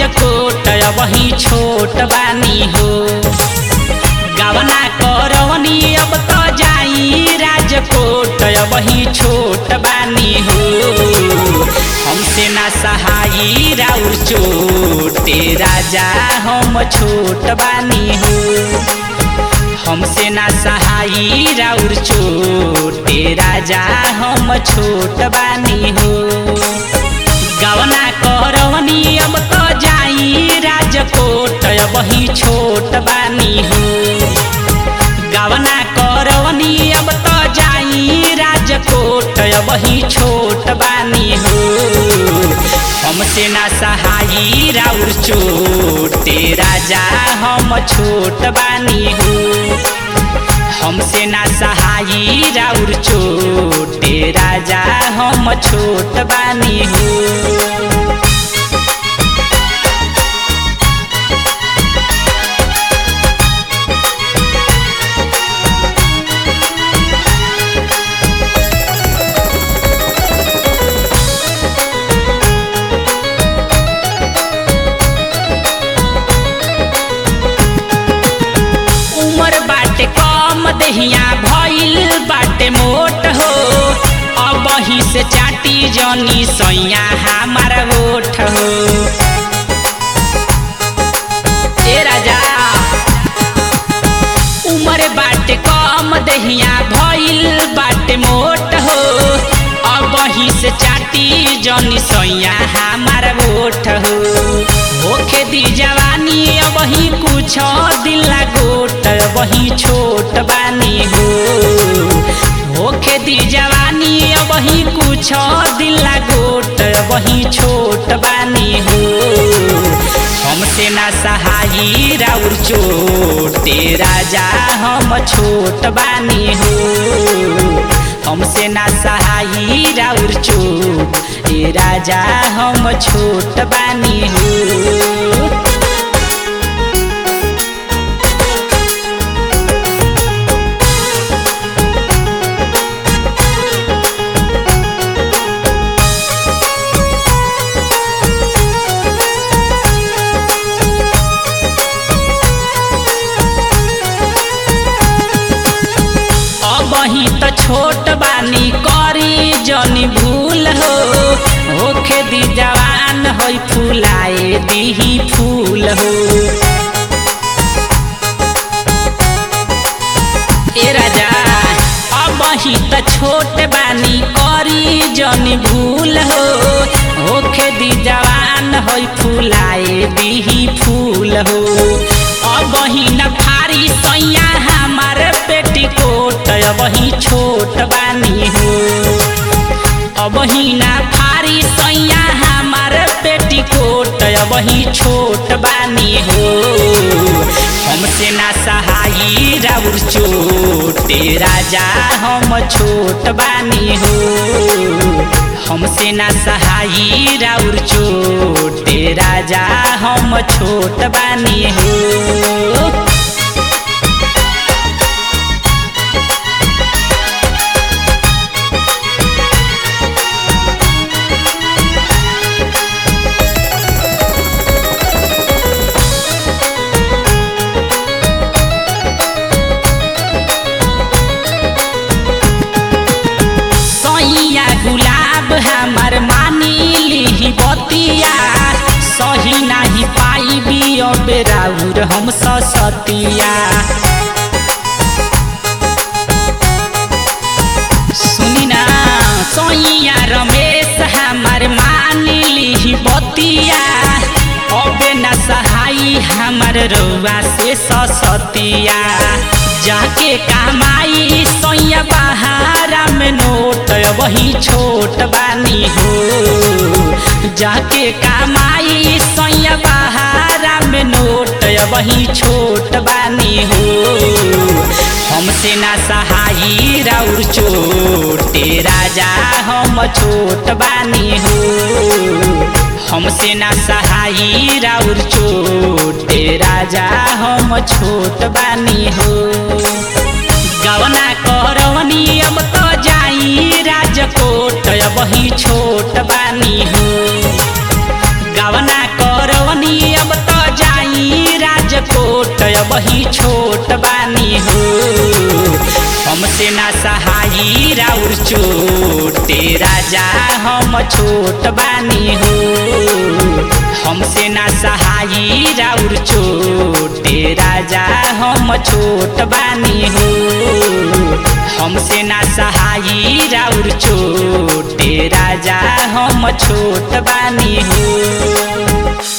राजकोट वही छोट बानी हो गवना करवनी अब तो जाई राजकोट वही छोट बानी हो हमसे ना सहाई राउर चोटे राजा हम छोट बानी हो हमसे ना सहाई राउर छोटे राजा हम छोट बानी हो गवना करवनी अब तो जाई राजकोट वही छोट बानी हो गवना करवनी अब तो जाई राजकोट वही छोट बानी हो हमसे ना सहाई राउर चोटे राजा हम छोट बानी हो हमसे ना सहाई राउर छोटे राजा हम छोट बानी हो उमर बाटे कम दहिया भइल बाटे मोट हो अब ही से चाटी जनी सैया हमारा ओठ हो ए राजा उमर बाटे कम दहिया भइल बाटे मोट हो अब ही से चाटी जनी सैया हमारा ओठ हो होखे दी जवानी अब ही कुछ दिल गोट वही छोट बानी हो होखे दी जवानी अब ही कुछ दिल गोट वही छोट बानी हो हमसे ना सहाई राउर चोटे राजा हम छोट बानी हो हमसे ना सहाई राउर चोट ए राजा हम छोट बानी हो अब ही तो छोट बानी करी जनी भूल हो होखे दी जवान होई फुलाए दीही फूल हो ए राजा अब ही तो छोट बानी करी जनी भूल हो होखे दी जवान होई फुलाए दीही फूल हो अब ही न फारी सैया हमार पेटीकोट अब ही छोट बानी हो अब ही ना फारी सैया हमार पेटीकोट अब ही छोट बानी हो हमसे ना सहाई राउर चोटे राजा हम छोट बानी हो हमसे ना सहाई राउर चोटे राजा हम छोट बानी हो सैया गुलाब हमार मानी ली बतिया सही नाही पाई अब राउर हम सतिया सुनी ना सैया रमेश हमार मानी ली बतिया अब न सहाई हमार रउआ से सतिया जाके कमाई सैया बहारा में नोट वही छोट बानी हो जाके कमाई सैया बहारा में नोट वही छोट बानी हो हमसे ना सहाई राउर चोटे राजा हम छोट बानी हो हमसे ना सहाई राउर चोटे राजा हम छोट बानी हो गवना करवनी अब तो जाई वही छोट बानी हो गवना करवनी वही छोट बानी हो हमसे ना सहाई राउर चोटे राजा हम छोट बानी हो हमसे ना सहाई राउर चोटे राजा हम छोट बानी हो हमसे ना सहाई राउर चोटे राजा हम छोट बानी हो